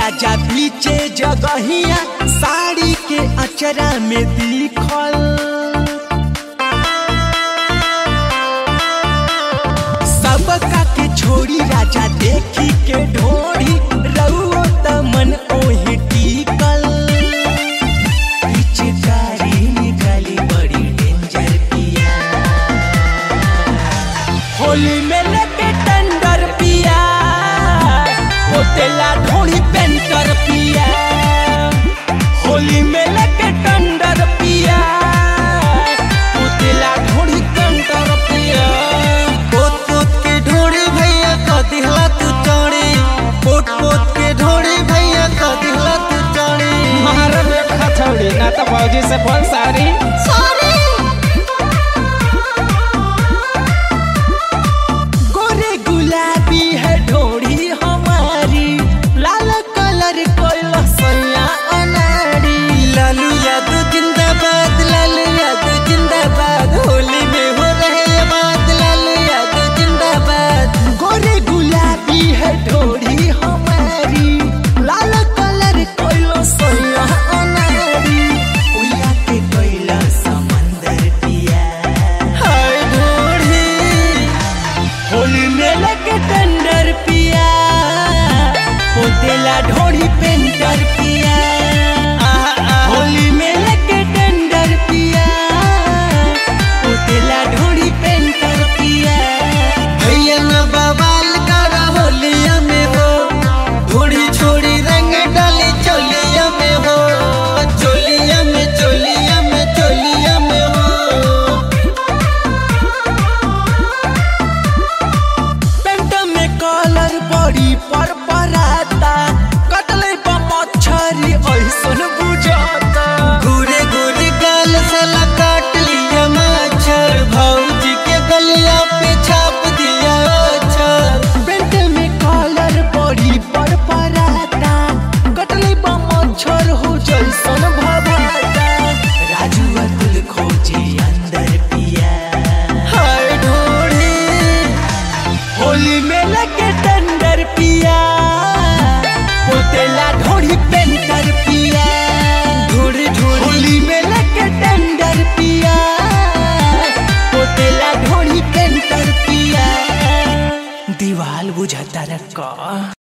राजा पीछे जगहिया साड़ी के अचरा में दिखल सबका के छोड़ी राजा देखी के ढोड़ी रउओ त मन ओही टिकल पिचकारी निकाली बड़ी डेंजर पिया होली में लेके टेंडर पिया होतेला ढोड़ी पेंटर पिया होली में लेके टेंडर पिया होतेला ढोड़ी पेंटर पिया पोत पोत के ढोड़ी भैया क दिहला तू चौड़ी पोत पोत के ढोड़ी भैया क दिहला तू चौड़ी मार में खथौड़ी ना तो भौजी से बोल सारी गोरे गुलाबी है ढोड़ी हमारी लाल कलर कोई सैया अनाड़ी लालू यादव जिंदाबाद लालू यादव जिंदाबाद होली में हो रहे आबाद लालू यादव जिंदाबाद गोरे गुलाबी है ढोड़ी हमारी लाल कलर कोई सैया अनाड़ी उया के कोइला समंदर पिया हाय ढोड़ी होली में लगे टेंडर पिया होतेला ढोड़ी पेंटर पिया होली में लगे टेंडर पिया होतेला ढोड़ी पेंटर पिया भैया न बवाल कर होलिया में हो ढोड़ी छोड़ी रंग डाली चोलिया में हो चोलिया में चोलिया में चोलिया में हो पेंट में कलर बड़ी पर पराता कटले पर मच्छरी ऐसन बुझाता घूरे घूरे गाल साला काट लिया मच्छर भौजी के गलिया पे छाप दिया अक्षर पेंट में कलर बड़ी पर पराता कटले पर मच्छर हो जैसन भभाता राजू अतुल खोजे अंदर पिया हाय ढोड़ी होली में लगे टेंडर पिया पोतेला ढोड़ी पेंटर पिया ढोड़ी ढोड़ी होली में लगे टेंडर पिया पोतेला ढोड़ी पेंटर पिया दीवाल बुझाता रखा